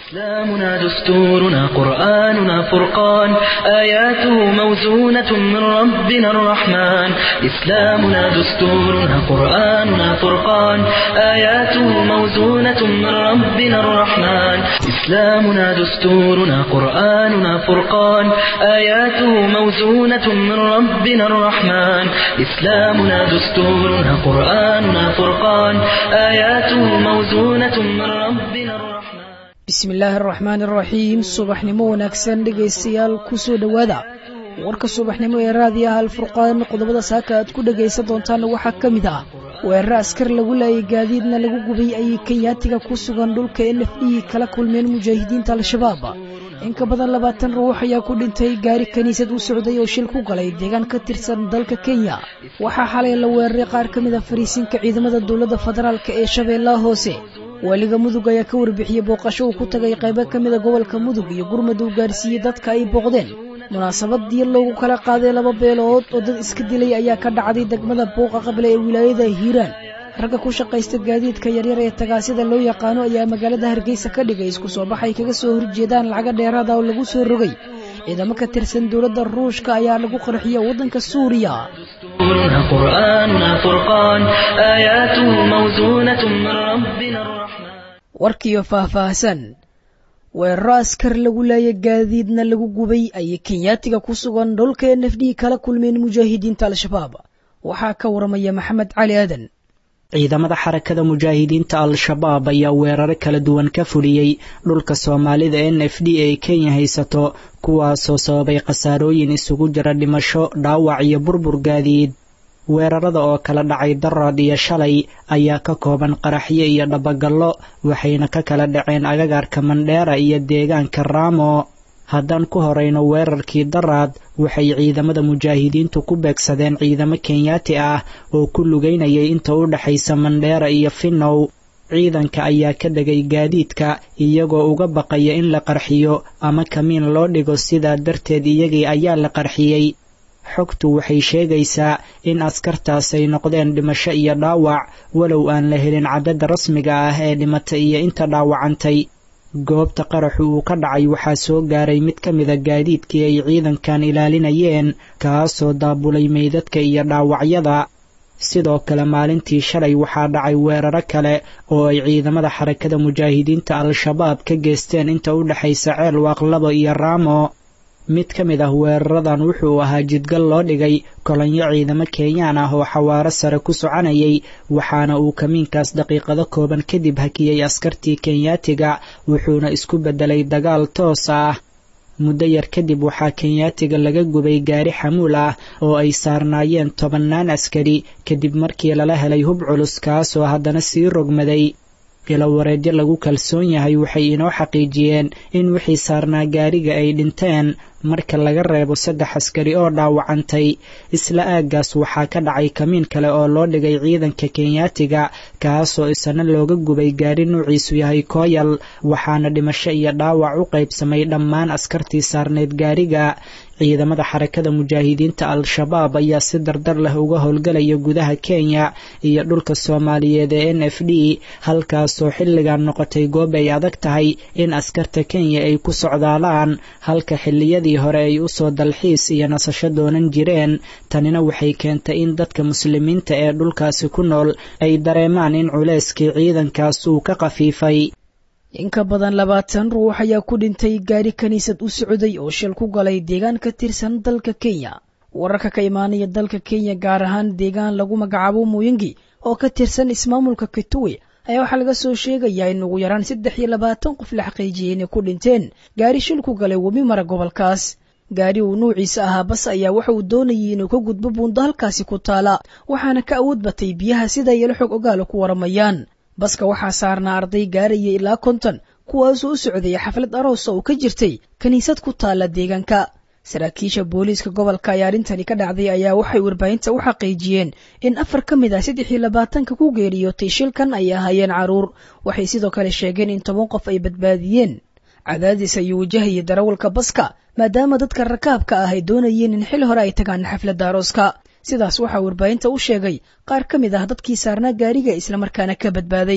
إسلامنا دستورنا قرآننا فرقان آياته موزونة من ربنا الرحمن إسلامنا دستورنا قرآننا فرقان آياته موزونة من ربنا الرحمن إسلامنا دستورنا قرآننا فرقان آياته موزونة من ربنا الرحمن إسلامنا دستورنا قرآننا فرقان آياته موزونة من ربنا الرحمن bismillaahi araxmaan iraxiim subaxnimo wanaagsan dhegaystayaal kusoo dhowaada warka subaxnimo ee raadiyaha alfurqaan qodobada saaka aad ku dhegaysan doontaanna waxaa ka mid ah weeraro askar lagu laayay gaadiidna lagu gubay ayay kenyaatiga ku sugan dhulka n f e kala kulmeen mujaahidiinta al-shabaab in ka badan labaatan ruux ayaa ku dhintay gaari kiniisad u socday oo shil ku galay deegaan ka tirsan dalka kenya waxaa xalay la weeraray qaar ka mid a fariisinka ciidamada dowladda federaalk ee shabeellaha hoose waaliga mudug ayaa ka warbixiyey booqasho uu ku tagay qaybo ka mida gobolka mudug iyo gurmad uu gaarsiiyey dadka ay booqdeen munaasabadii loogu kala qaaday laba beelood oo dad iska dilay ayaa ka dhacday degmada buuqa qable ee wilaayada hiiraan ragga ku shaqaysta gaadiidka yaryar ee tagaasida loo yaqaano ayaa magaalada hargeysa ka dhigay isku soo baxay kaga soo horjeedaan lacaga dheeraada oo lagu soo rogay ciidamo ka tirsan dowladda ruushka ayaa lagu qarxiya waddanka suuriya دستورنا قرآننا فرقان آياته موزونة من ربنا الرحمن warkiyo faahfaahsan weeraro askar lagu laaya gaadiidna lagu gubay ayay kenyaatiga ku sugan dhulka n f d kala kulmeen mujaahidiinta al-shabaab waxaa ka waramaya maxamed cali aadan ciidamada xarakada mujaahidiinta al-shabaab ayaa weeraro kala duwan ka fuliyey dhulka soomaalida n f d ee kenya haysato kuwaasoo sababay khasaarooyin isugu jira dhimasho dhaawac iyo burbur gaadiid weerarada oo kala dhacay daraad iyo shalay ayaa ka kooban qaraxyo iyo dhabagallo waxayna ka kala dhaceen agagaarka mandheera iyo deegaanka raamo haddaan ku horayno weerarkii daraad waxay ciidamada mujaahidiintu ku beegsadeen ciidamo kenyaati ah oo ku lugaynayay inta u dhexaysa mandheera iyo finnow ciidanka ayaa ka dhegay gaadiidka iyagoo uga baqaya in la qarxiyo ama kamiin loo dhigo sidaa darteed iyagii ayaa la qarxiyey xogtu waxay sheegaysaa in askartaas ay noqdeen dhimasho iyo dhaawac walow aan la helin caddada rasmiga ah ee dhimatay iyo inta dhaawacantay goobta qaraxu uu ka dhacay waxaa soo gaaray mid ka mida gaadiidkii ay ciidankan ilaalinayeen kaasoo daabulay meydadka iyo dhaawacyada sidoo kale maalintii shalay waxaa dhacay weeraro kale oo ay ciidamada xarakada mujaahidiinta al-shabaab ka geesteen inta u dhexaysa ceel waaqlabo iyo raamo mid ka mid ah weeraradan wuxuu ahaa jidgal loo dhigay kolonyo ciidamo kenyaan ah oo xawaaro sare ku soconayay waxaana uu kamiinkaas daqiiqado kooban kadib hakiyey askartii kenyaatiga wuxuuna isku beddelay dagaal toos ah muddo yar kadib waxaa kenyaatiga laga gubay gaari xamuul ah oo ay saarnaayeen tobannaan askari kadib markii lala helay hub culus kaasoo haddana sii rogmaday ilawareedyo lagu kalsoon yahay waxay inoo xaqiijiyeen in wixii saarnaa gaariga ay dhinteen marka laga reebo saddex askari oo dhaawacantay isla aaggaas waxaa ka dhacay kamiin kale oo loo dhigay ciidanka kenyaatiga kaasoo isana looga gubay gaari nuuciisu yahay kooyal waxaana dhimasho iyo dhaawac u qaybsamay dhammaan askartii saarneyd gaariga ciidamada xarakada mujaahidiinta al-shabaab ayaa si dardar leh uga howlgalaya gudaha kenya iyo dhulka soomaaliyeed ee n f d halkaasoo xilligan noqotay goob ay adag tahay in askarta kenya ay ku socdaalaan halka xilliyadii hore ay usoo dalxiis iyo nasasho doonan jireen tanina waxay keentay in dadka muslimiinta ee dhulkaasi ku nool ay dareemaan in culeyskii ciidankaas uu ka khafiifay in ka badan labaatan ruux ayaa ku dhintay gaari kiniisad u socday oo shil ku galay deegaan ka tirsan dalka kenya wararka ka imaanaya dalka kenya gaar ahaan deegaan lagu magacaabo mooyingi oo ka tirsan ismaamulka kituwe ayaa waxaa laga soo sheegayaa in ugu yaraan saddex iyo labaatan qof la xaqiijiyey inay ku dhinteen gaari shil ku galay webi mara gobolkaas gaari uu nuuciisa ahaa bas ayaa waxa uu doonayay inuu ka gudbo buundo halkaasi ku taala waxaana ka awood batay biyaha sida yelo xog ogaala ku waramayaan baska waxaa saarnaa arday gaaraya ilaa konton kuwaasoo u socdaya xaflad aroosa oo ka jirtay kiniisad ku taalla deegaanka saraakiisha booliiska gobolka ayaa arrintani ka dhacday ayaa waxay warbaahinta u xaqiijiyeen in afar ka mid ah saddex iyo labaatanka ku geeriyootay shilkan ay ahaayeen caruur waxay sidoo kale sheegeen in toban qof ay badbaadiyeen cadaadis ayuu wajahayay darawalka baska maadaama dadka rakaabka ah ay doonayeen in xil hore ay tagaan xafladda arooska sidaas waxaa warbaahinta u sheegay qaar ka mid ah dadkii saarnaa gaariga islamarkaana ka badbaaday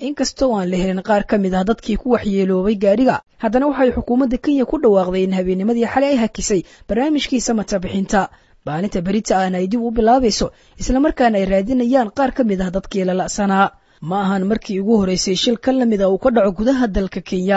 inkastoo aan la helin qaar ka mid ah dadkii ku waxyeeloobay gaadhiga haddana waxay xukuumadda kenya ku dhawaaqday in habeennimadii xalay ay hakisay barnaamijkii samata bixinta maalinta berita ahna ay dib u bilaabayso islamarkaana ay raadinayaan qaar ka mid ah dadkii la la'sanaa ma ahan markii ugu horeysay shil ka lamid a uu ka dhaco gudaha dalka kenya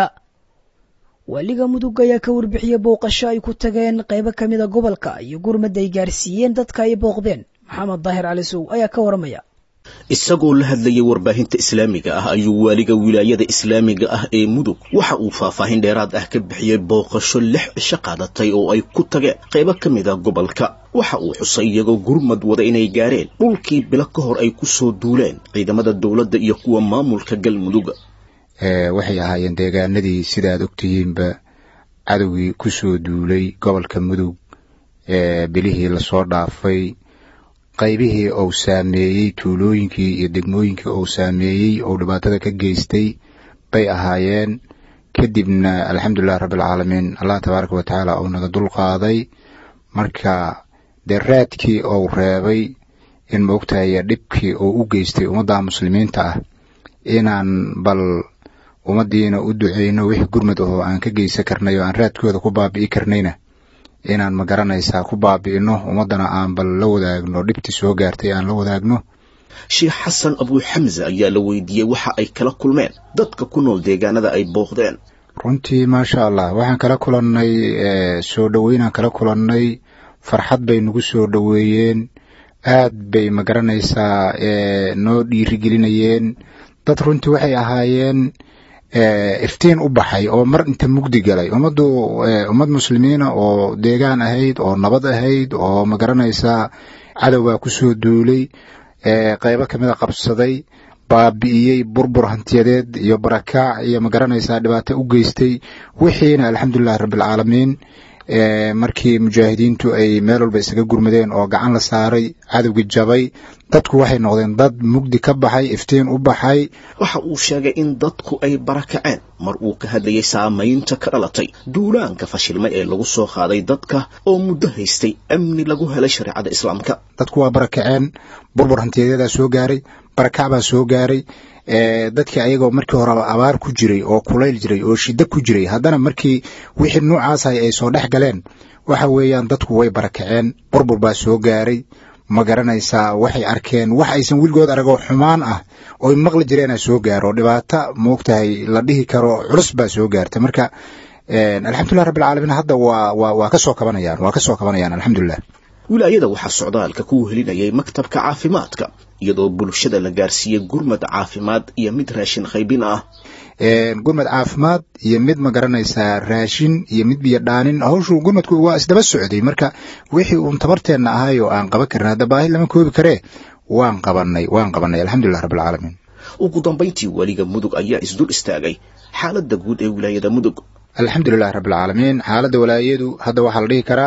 waaliga mudug ayaa ka warbixiyey booqasho ay ku tageen qaybo ka mida gobolka iyo gurmad ay gaarsiiyeen dadka ay booqdeen maxamed daahir cali sow ayaa ka waramaya isagoo la hadlayay warbaahinta islaamiga ah ayuu waaliga wilaayada islaamiga ah ee mudug waxa uu faahfaahin dheeraad ah ka bixiyey booqasho lix cisho qaadatay oo ay ku tageen qaybo ka mid a gobolka waxa uu xusay iyagoo gurmad wada inay gaareen dhulkii bilo ka hor ay ku soo duuleen ciidamada dowladda iyo kuwa maamulka galmudug waxay ahaayeen deegaanadii sidaad ogtihiinba cadowgii ku soo duulay gobolka mudug ee bilihii lasoo dhaafay qaybihii uu saameeyey tuulooyinkii iyo degmooyinkii uu saameeyey ou dhibaatada ka geystay bay ahaayeen kadibna alxamdulilahi rabbialcaalamiin allah tabaaraka watacaala uu naga dul qaaday marka dee raadkii uu reebay in maogtahay dhibkii uu u geystay ummadda muslimiinta ah inaan bal ummaddiina u duceyno wixii gurmud ahoo aan ka geysan karnay oo aan raadkooda ku baabi'i karnayna inaan ma garanaysaa ku baabi'ino ummaddana aan bal la wadaagno dhibtii soo gaartay aan la wadaagno sheekh xasan abuuxamse ayaa la weydiiyey waxa ay kala kulmeen dadka ku nool deegaanada ay booqdeen runtii maasha allah waxaan kala kulannay soo dhoweynaan kala kulannay farxad bay nagu soo dhoweeyeen aad bay ma garanaysaa noo dhiirigelinayeen dad runtii waxay ahaayeen iftiin u baxay oo mar inta mugdi galay ummaddu ummad muslimiina oo deegaan ahayd oo nabad ahayd oo ma garanaysaa cadowbaa ku soo duulay qaybo kamid a qabsaday baabi'iyey burbur hantiyadeed iyo barakaac iyo ma garanaysaa dhibaato u geystay wixiina alxamdulilahi rabbialcaalamiin markii mujaahidiintu ay meel walba isaga gurmadeen oo gacan la saaray cadowgii jabay dadku waxay noqdeen dad mugdi ka baxay iftiin u baxay waxa uu sheegay in dadku ay barakaceen mar uu ka hadlayay saamaynta ka dhalatay duulaanka fashilmay ee lagu soo qaaday dadka oo muddo haystay amni lagu helay shareecada islaamka dadku waa barakaceen burbur hantiyadeedaa soo gaaray barakac baa soo gaaray dadkii ayagoo markii horeba abaar ku jiray oo kulayl jiray oo shiddo ku jiray haddana markii wixii nuucaasay ay soo dhex galeen waxa weeyaan dadku way barakaceen burbur baa soo gaaray ma garanaysaa waxay arkeen wax aysan weligood aragoo xumaan ah ooy maqli jireena soo gaaro dhibaato moogtahay la dhihi karo culus baa soo gaartay marka alxamdulilah rabbilcaalamiin hadda waa waa waa ka soo kabanayaan waa ka soo kabanayaan alxamdulilah wilaayada waxaa socdaalka ku helinayay maktabka caafimaadka iyadoo bulshada la gaarsiiyey gurmad caafimaad iyo mid raashin qaybin ah gurmad caafimaad iyo mid ma garanaysaa raashin iyo mid biyo dhaanin hawshu gurmadku waa isdaba socday marka wixii uun tabarteenna ahay oo aan qaban karin hadda baahi lama koobi karee waan qabanay waan qabanay alxamdulilah rabbilcaalamiin ugu dambayntii weliga mudug ayaa isdul istaagay xaaladda guud ee wilaayada mudug alxamdulilah rabbilcaalamiin xaaladda walaayadu hadda waxaa la dhihi karaa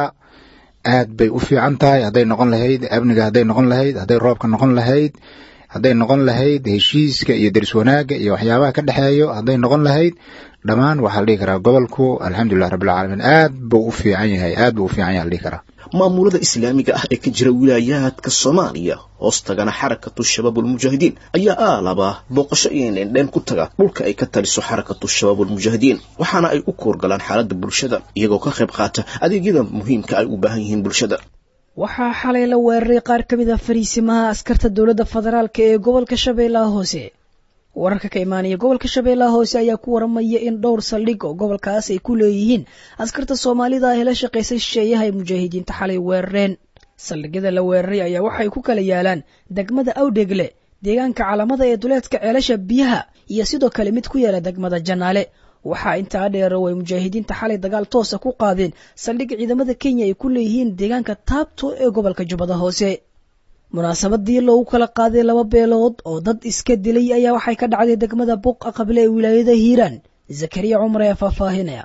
aad bay u fiican tahay hadday noqon lahayd amniga hadday noqon lahayd hadday roobka noqon lahayd hadday noqon lahayd heshiiska iyo deris wanaagga iyo waxyaabaha ka dhexeeyo hadday noqon lahayd dhammaan waxaa la dhihi karaa gobolku alxamdulilah rabbilcaalamiin aad buu u fiican yahay aad buu u fiican yahay la dhihi karaa maamulada islaamiga ah ee ka jira wilaayaadka soomaaliya hoostagana xarakatu shabaabulmujaahidiin ayaa aalaba booqasho iyo indhendheen ku taga dhulka ay ka taliso xarakatu shabaabulmujaahidiin waxaana ay u koorgalaan xaaladda bulshada iyagoo ka qayb qaata adeegyada muhiimka ay u baahan yihiin bulshada waxaa xalay la weeraray qaar ka mid ah fariisimaha askarta dowladda federaalk ee gobolka shabeellaha hoose wararka ka imaanaya gobolka shabeellaha hoose ayaa ku waramaya in dhowr saldhig oo gobolkaas ay ku leeyihiin askarta soomaalida ah ee la shaqaysay shisheeyaha ay mujaahidiinta xalay weerareen saldhigyada la weeraray ayaa waxay ku kala yaalaan degmada awdhegle deegaanka calamada ee duleedka ceelasha biyaha iyo sidoo kale mid ku yaala degmada janaale waxaa intaa dheero ay mujaahidiinta xalay dagaal toosa ku qaadeen saldhig ciidamada kenya ay ku leeyihiin deegaanka taabto ee gobolka jubbada hoose munaasabadii loogu kala qaaday laba beelood oo dad iska dilay ayaa waxay ka dhacday degmada buuqa qable ee wilaayada hiiraan zakariya cumar ayaa faahfaahinaya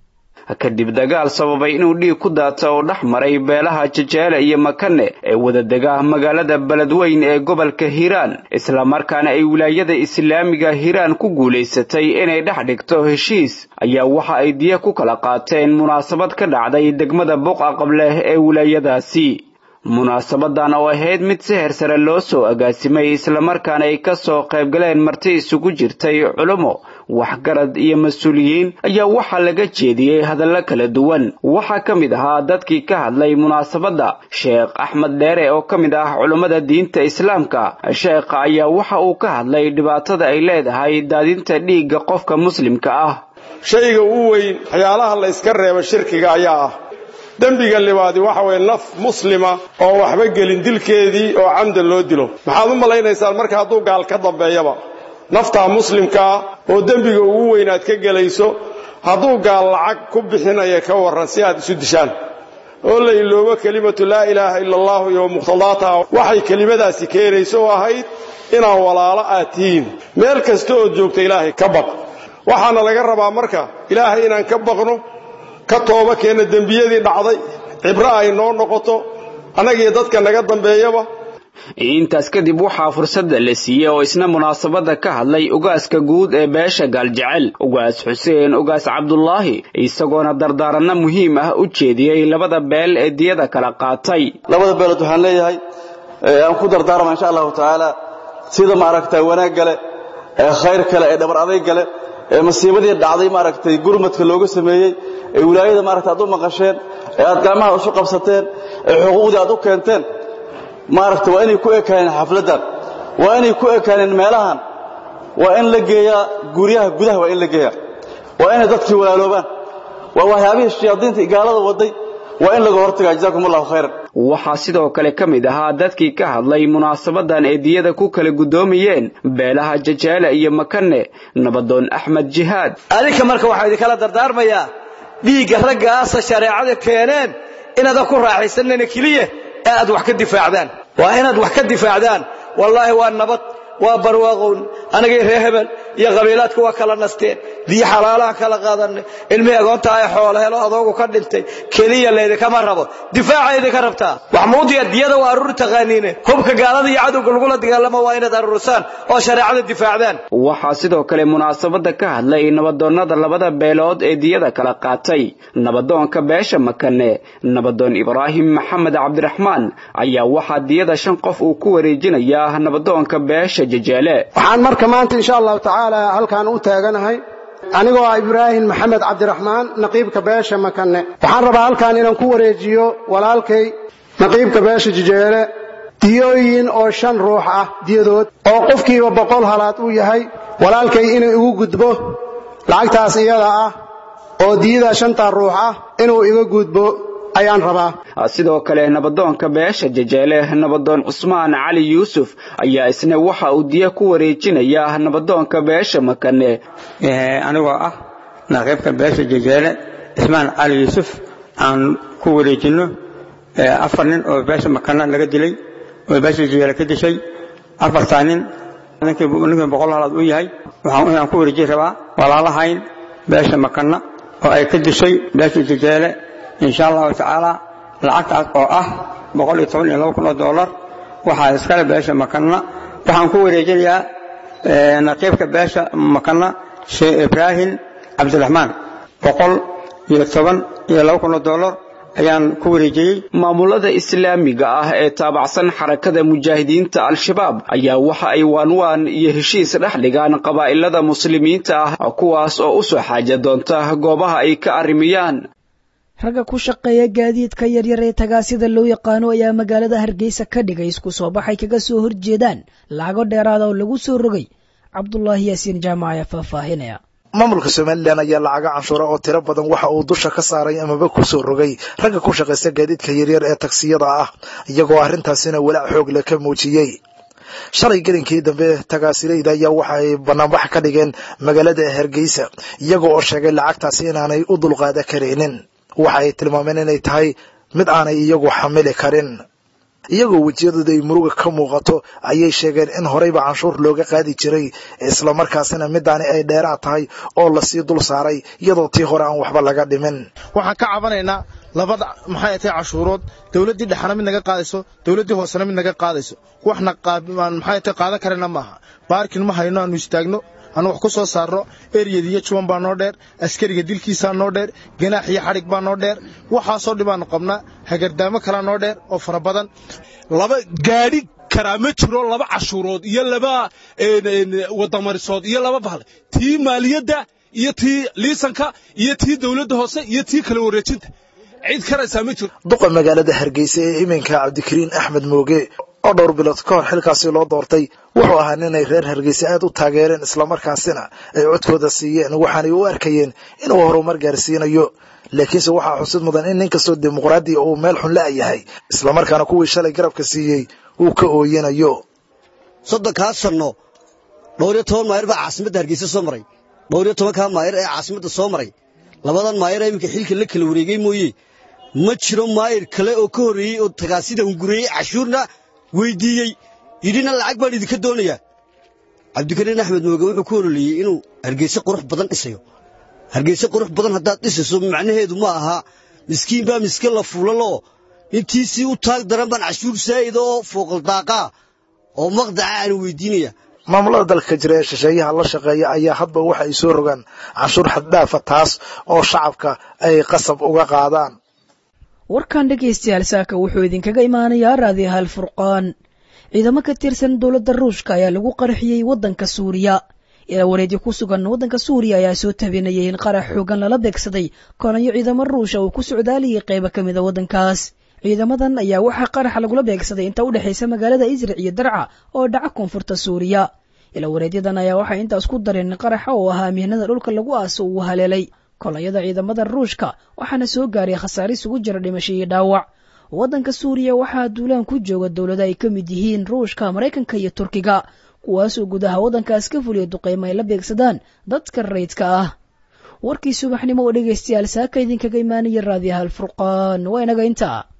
kadib dagaal sababay inuu dhiig ku daata oo dhex maray beelaha jajeele iyo makane ee wadadega magaalada beledweyn ee gobolka hiiraan islamarkaana ay wilaayada islaamiga hiiraan ku guulaysatay inay dhex dhigto heshiis ayaa waxa ay diya ku kala qaateen munaasabad ka dhacday degmada buuqa qable ee wilaayadaasi munaasabadan oo ahayd mid si hersare loo soo agaasimay islamarkaana ay ka soo qaybgaleen marti isugu jirtay culummo waxgarad iyo mas-uuliyiin ayaa waxaa laga jeediyey hadallo kala duwan waxaa ka mid ahaa dadkii ka hadlay munaasabadda sheekh axmed dheere oo ka mid ah culummada diinta islaamka sheekha ayaa waxa uu ka hadlay dhibaatada ay leedahay daadinta dhiigga qofka muslimka ah shayga ugu weyn waxyaalaha la yska reebo shirkiga ayaa ah dembiga libaadi waxa weeye naf muslima oo waxba gelin dilkeedii oo camdan loo dilo maxaad u malaynaysaan marka hadduu gaal ka dambeeyaba naftaa muslimkaa oo dembiga ugu weyn aad ka gelayso hadduu gaal lacag ku bixinaya ka warran si aad isu dishaan oo la iloobo kelimatu laa ilaaha ila allahu iyo muqhtadaataha waxay kelimadaasi keenayso oo ahayd inaan walaalo aad tihiin meel kasta ood joogta ilaahay ka baq waxaana laga rabaa marka ilaahay inaan ka baqno ka tooba keenna dembiyadii dhacday cibro ay noo noqoto annagiyo dadka naga dambeeyaba intaas kadib waxaa fursadda la siiyey oo isna munaasabadda ka hadlay ugaaska guud ee beesha gaaljecel ugaas xuseen ugaas cabdulaahi isagoona dardaaranno muhiim ah u jeediyey labada beel ee diyada kala qaatay labada beelood waxaan leeyahay aan ku dardaarma insha allahu tacaala sida maaragtay wanaag gale ee khayr kale ee dhabar adayg gale ee masiibadii dhacday maaragtay gurmadka looga sameeyey ee wilaayada maaragtay aad u maqasheen ee aad gacmaha isu qabsateen ee xuquuqdii aad u keenteen maaragta waa inay ku ekaaneen xafladdan waa inay ku ekaaneen meelahan waa in la geeyaa guryaha gudaha waa in la geeyaa waa inay dadkii walaaloobaan waa waxyaabihii shayaadiinta gaalada waday waa in laga hortagaa jazaakum allahu khayran waxaa sidoo kale ka mid ahaa dadkii ka hadlay munaasabadan ee diyada ku kala guddoomayeen beelaha jajaale iyo makane nabadoon axmed jihaad adinka marka waxaa idinkala dardaarmayaa dhiigga raggaasa shareecada keeneen inaadan ku raaxaysanana keliya ee aad wax ka difaacdaan waa inaad wax ka difaacdaan wallaahi waa nabad waa barwaaqown anagii reer hebel iyo qabiilaadku waa kala nasteen diyo xalaalaha kala qaadanay ilmihii agoonta ay xoolo helo adoogu ka dhintay keliya laydinkama rabo difaaca idinka rabtaa waxmuudiya diyada waa aruuri taqaaniine hubka gaalada iyo cadowga lagula dagaalamo waa inaad aruurisaan oo shareecada difaacdaan waxaa sidoo kale munaasabadda ka hadlay nabadoonnada labada beelood ee diyada kala qaatay nabadoonka beesha makane nabadoon ibraahim maxamed cabdiraxmaan ayaa waxaa diyada shan qof uu ku wareejinayaa nabadoonka beesha jajaale waxaan marka maanta insha allahu tacaala halkaan u taaganahay anigoo ah ibraahim maxamed cabdiraxmaan naqiibka beesha makane waxaan rabaa halkaan inaan ku wareejiyo walaalkay naqiibka beesha jajeele diyooyin oo shan ruux ah diyadood oo qofkiiba boqol halaad uu yahay walaalkay inuu igu gudbo lacagtaas iyada ah oo diyada shantaa ruux ah inuu iga gudbo ayaan rabaa sidoo kale nabadoonka beesha jajeele nabadoon cusmaan cali yuusuf ayaa isna waxa uu diya ku wareejinaya nabadoonka beesha makane anigoo ah naqiibka beesha jajeele cismaan cali yuusuf aan ku wareejinno afar nin oo beesha makana laga dilay oo beesha jajeele ka dishay afartaa nin ninkii boqol halaad u yahay waxaan ku wareejin rabaa walaalahayn beesha makana oo ay ka dishay beesha jajeele insha allahu tacaala lacagtaas oo ah boqol iyo toban iyo laba kun oo dollar waxaa iskale beesha makana waxaan ku wareejinayaa naqiibka beesha makana sheekh ibraahim cabdiraxmaan boqol iyo toban iyo laba kun oo dollar ayaan ku wareejiyey maamulada islaamiga ah ee taabacsan xarakada mujaahidiinta al-shabaab ayaa waxa ay waanwaan iyo heshiis dhex dhigaan qabaa'ilada muslimiinta ah kuwaas oo u soo xaaja doonta goobaha ay ka arrimiyaan ragga ku shaqeeya gaadiidka yaryar ee tagaasida loo yaqaano ayaa magaalada hargeysa ka dhigay isku soo baxay kaga soo horjeedaan lacago dheeraada oo lagu soo rogay cabdulaahi yaasiin jaamac ayaa faahfaahinaya maamulka somalilan ayaa lacaga canshuura oo tiro badan waxa uu dusha ka saaray amaba ku soo rogay ragga ku shaqaysta gaadiidka yaryar ee tagsiyada ah iyagoo arrintaasina walaac xoog leh ka muujiyey shalay gelinkii dambe tagaasilayda ayaa waxaay banaanbax ka dhigeen magaalada hargeysa iyaga oo sheegay lacagtaasi inaanay u dulqaada karaynin waxa ay tilmaameen inay tahay mid aanay iyagu xamili karin iyagoo wejiyadooda ay muruga ka muuqato ayay sheegeen in horeyba canshuur looga qaadi jiray islamarkaasina midaani ay dheeraad tahay oo lasii dul saaray iyadoo tii hore aan waxba laga dhimin waxaan ka cabanaynaa labada maxay tahay cashuurood dowladdii dhexna mid naga qaadayso dowladdii hoosena mid naga qaadayso waxna maxay tahay qaadan karana maaha baarkin ma hayno aanu istaagno aanu wax ku soo saarno eryada iyo juban baa noo dheer askariga dilkiisaa noo dheer ganaax iyo xadhig baa noo dheer waxaasoo dhibaanu qabnaa hagardaamo kalaa noo dheer oo fara badan laba gaadhi karaa ma jiro laba cashuurood iyo laba wadamarisood iyo laba bahle tii maaliyadda iyo tii liisanka iyo tii dowladda hoose iyo tii kala wareejinta cid karaysaa ma jiro duqa magaalada hargeysa ee iminka cabdikariin axmed mooge oo dhowr bilood ka hor xilkaasi loo doortay wuxuu ahaa ninay reer hargeysa aad u taageereen islamarkaasina ay codkooda siiyeen waxaanay u arkayeen inuu horumar gaarsiinayo laakiinse waxaa xusid mudan in nin kastoo dimuqraadiya uu meel xun la-yahay islamarkaana kuwii shalay garabka siiyey uu ka ooyanayo soddonkaa sanno dhowr iyo toban maayir baa caasimadda hargeysa soo maray dhowr iyo tobankaa maayir ee caasimadda soo maray labadan maayir ee iminka xilka la kala wareegay mooye ma jiro maayir kale oo ka horreeyey oo tagaasida hungureeyey cashuurna weyddiiyey yidhina lacag baan idinka doonayaa cabdikariin axmed mooge wuxuu ku hololeeyey inuu hargeyse qurux badan dhisayo hargeyse qurux badan haddaad dhisayso macnaheedu ma aha miskiin baa miske la fuulaloo intiisii u taag daran baan cashuur saa'ida oo fooqaldaaqaa oo maqdaca aan weyddiinaya maamulada dalka jira ee shisheeyaha la shaqeeya ayaa hadba waxa ay soo rogaan canshuur xaddhaafa taas oo shacabka ay qasab uga qaadaan warkan dhegaystayaal saaka wuxuu idinkaga imaanayaa raadiyahaal furqaan ciidamo ka tirsan dowladda ruushka ayaa lagu qarxiyey waddanka suuriya ilaa wareedyo ku sugan waddanka suuriya ayaa soo tabinayay in qarax xoogan lala beegsaday kolanyo ciidamo ruusha uu ku socdaaliyey qaybo ka mida waddankaas ciidamadan ayaa waxaa qaraxa lagula beegsaday inta u dhexaysa magaalada israc iyo darca oo dhaca koonfurta suuriya ilaa wareedyadan ayaa waxay intaas ku dareen in qaraxa oo ahaa mihnada dhulka lagu aaso uu haleelay kolonyada ciidamada ruushka waxaana soo gaaray khasaare isugu jira dhimasho iyo dhaawac waddanka suuriya waxaa duulaan ku jooga dowlado ay ka mid yihiin ruushka maraykanka iyo turkiga kuwaasoo gudaha waddankaas ka fuliya duqaymo ay la beegsadaan dadka rayidka ah warkii subaxnimo oo dhegaystayaal saaka idinkaga imaanaya raadiyaha alfurqaan waa inaga intaa